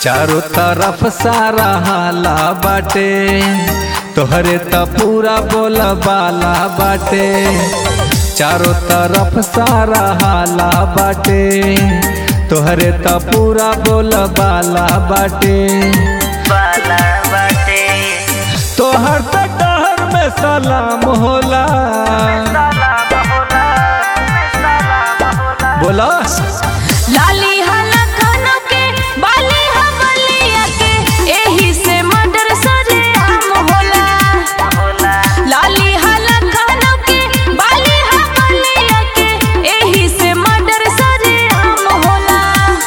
चारों तरफ सारा हाला बाटे तोहरे त पूरा बोल बाला बाटे चारों तरफ सारा हाला बाटे तोहरे त पूरा बोल बाला बाटे बाला बाटे तोहर त डहर में सलाम होला सलाम होला सलाम होला बोला लाली हला खानों के बाली हवलिया के एही से मर्डर सरे आम होला होला लाली हला खानों के बाली हवलिया के एही से मर्डर सरे आम होला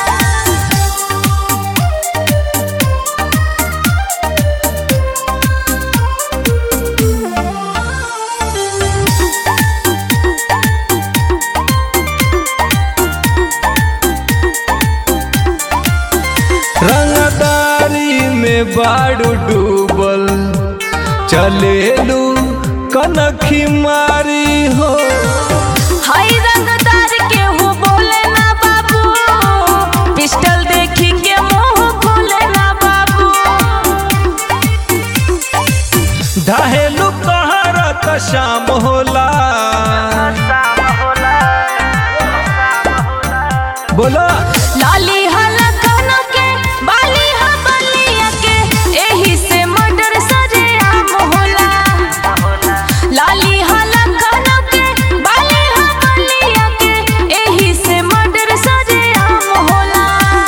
रंगदारी में बाड़ू डूबल चलेलू कनखी मारी हो हाय रंगदार के हो बोले ना बाबू पिस्टल देखी के मुंह खोले ना बाबू ढहेलू कहरा त शाम होला शाम होला शाम होला बोला लाली हला खानों के बाली हवलिया के एही से मर्डर सरे आम होला होला लाली हला खानों के बाली हवलिया के एही से मर्डर सरे आम होला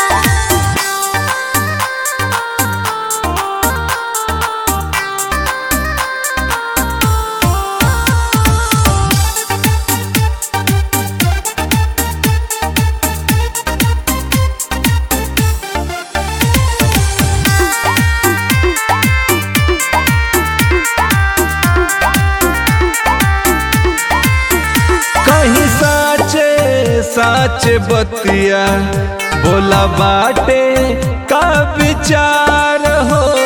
कहीं साचे साचे बतिया बोला बाटे का विचार हो